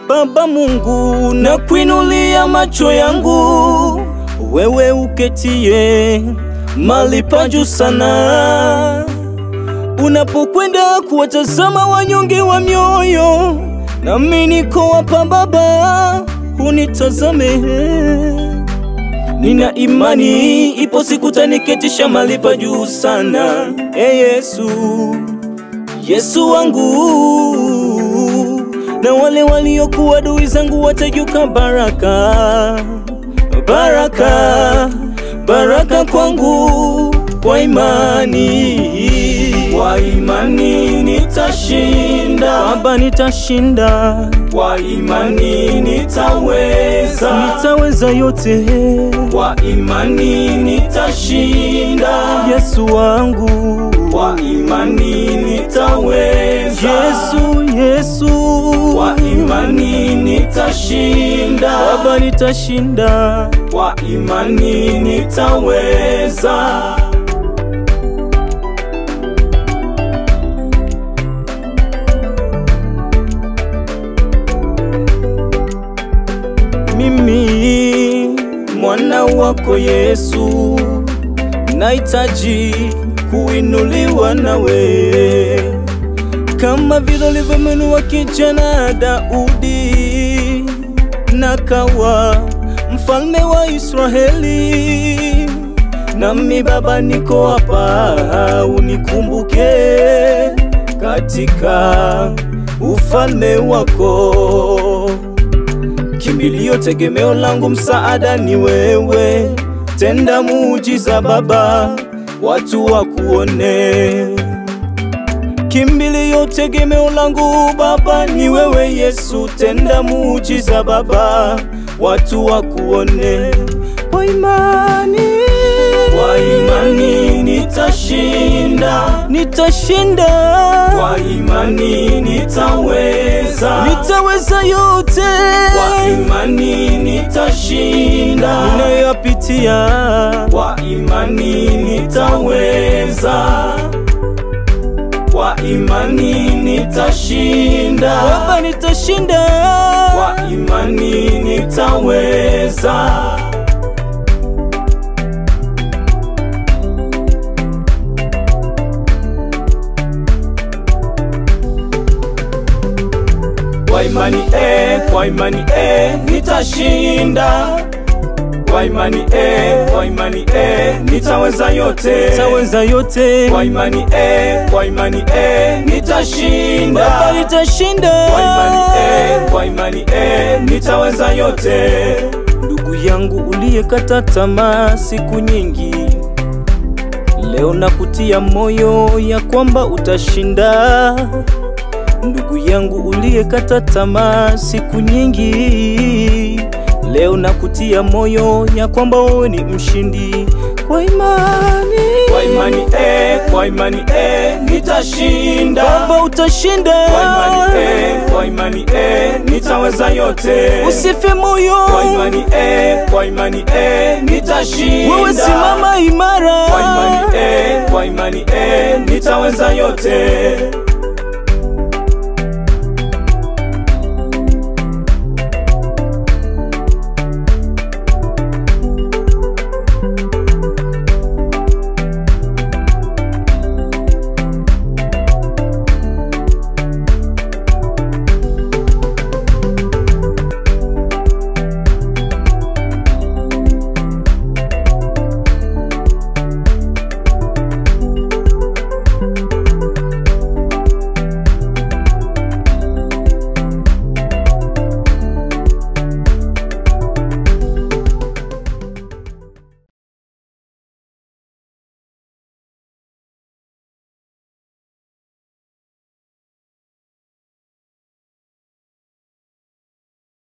Baba Mungu, na kuinulia macho yangu, wewe uketie mali pa juu sana, unapokwenda kuwatazama wanyonge wa mioyo, nami niko hapa Baba, unitazame. Nina imani ipo siku taniketisha mali pa juu sana. E Yesu, Yesu wangu, na wale waliokuwa adui zangu watajuka baraka, baraka, baraka kwangu kwa imani, kwa imani nitashinda, Baba nitashinda, kwa imani nitaweza, nitaweza yote, kwa imani nitashinda, Yesu wangu, kwa imani nitaweza, Yesu, Yesu, kwa imani nitashinda, Baba nitashinda, kwa imani nitaweza. Mimi mwana wako Yesu, nahitaji kuinuliwa nawe, kama vile ulivyomwinua kijana Daudi nakawa mfalme wa Israeli. Nami Baba, niko hapa, unikumbuke katika ufalme wako. Kimbilio, tegemeo langu, msaada ni wewe. Tenda muujiza Baba, watu wakuone. Kimbilio, tegemeo langu Baba ni wewe Yesu. Tenda muujiza Baba, watu wakuone. Kwa imani, kwa imani nitashinda, nitashinda. Kwa imani nitaweza, nitaweza yote. Kwa imani nitashinda ninayopitia. Kwa imani nitaweza kwa imani nitashinda, Baba nitashinda, kwa imani nitaweza. Kwa imani eh, kwa imani eh, nitashinda kwa imani eh, kwa imani eh, nitaweza yote, nitaweza yote. Kwa imani eh, kwa imani eh, nitashinda, Baba nitashinda. Kwa imani eh, kwa imani eh, nitaweza yote. Ndugu yangu uliyekata tamaa siku nyingi, leo nakutia moyo ya kwamba utashinda. Ndugu yangu uliyekata tamaa siku nyingi Leo nakutia moyo ya kwamba wewe ni mshindi kwa imani, kwa imani eh, kwa imani eh, nitashinda Baba, utashinda kwa imani eh, kwa imani eh, nitaweza yote. Usife moyo kwa imani eh, kwa imani eh, nitashinda wewe, simama imara kwa imani eh, kwa imani eh, nitaweza yote.